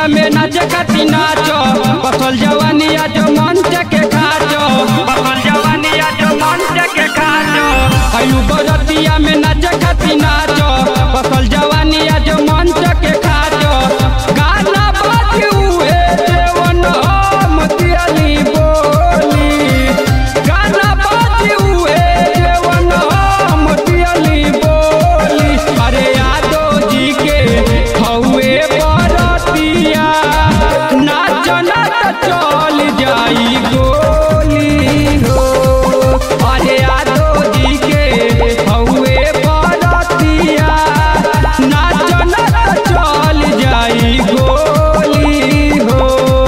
बरतिया में नाच खाती नाचो बसल जवानिया जो मंच के खाचो बसल जवानिया जो मंच के खाचो आयु बरतिया में नाच खाती नाचो बसल जवानिया जो मंच के खाचो गाना बाजी उहे देवन हम दियली बोली गाना बाजी उहे देवन हम दियली बोली अरे यादो जी के हौवे बरतिया नाच नाच चल जाई गोली हो अरे यादो जी के हौवे बरतिया नाच नाच चल जाई गोली हो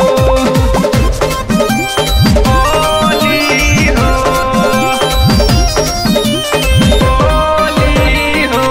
गोली हो गोली हो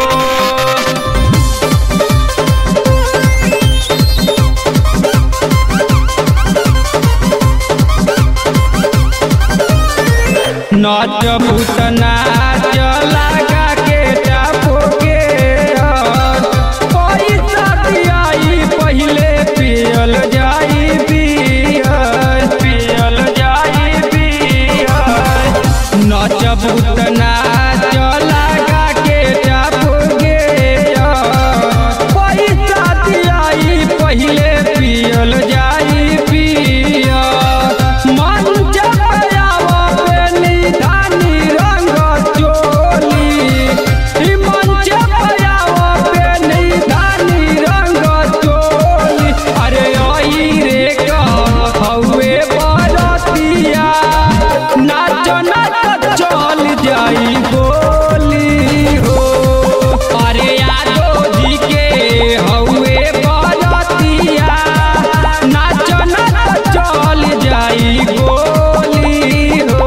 नाच भूत नाच लगा के टापो के यार। पैसा दियाई पहिले पियल जाई बियर पियल जाई बियर नाच भूत नाच लगा के टापो के यार। पैसा दियाई पहिले पियल जाई बियर मंच पे आवे निधानी रंग चोली ई मंच पे आवे निधानी रंग चोली अरे आई रे का हौवे बरतिया नाच नाच चल जाई गोली हो अरे यादो जी के हौवे बरतिया नाच नाच चल जाई गोली हो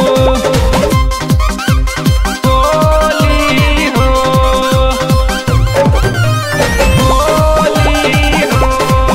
गोली हो गोली हो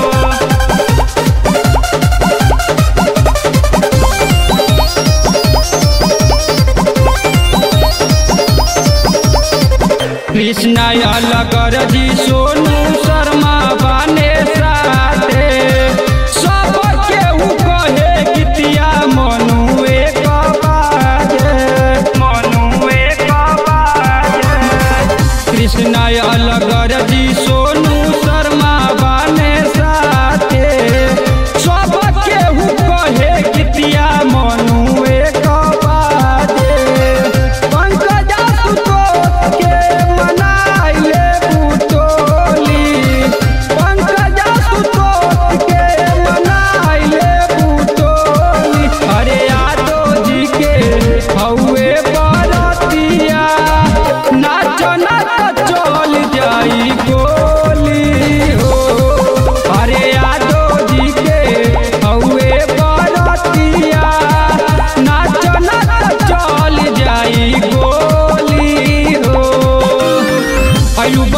कृष्णा अलगर जी सोनू शर्मा बाने साथे सब केहू कहे गीतिया मनुए बाजे मनुए बाजे कृष्णा अलगर जी सोनू शर्मा बाने साथे सब केहू कहे गीतिया मनुए बाजे पंकज सुतोष के मनाइले बुटोली पंकज सुतोष के मनाइले बुटोली अरे यादो जी के हौवे बरतिया नाच नाच चल जाई गोली हो अरे यादो जी के हौवे बरतिया नाच नाच चल जाई गोली हो आयु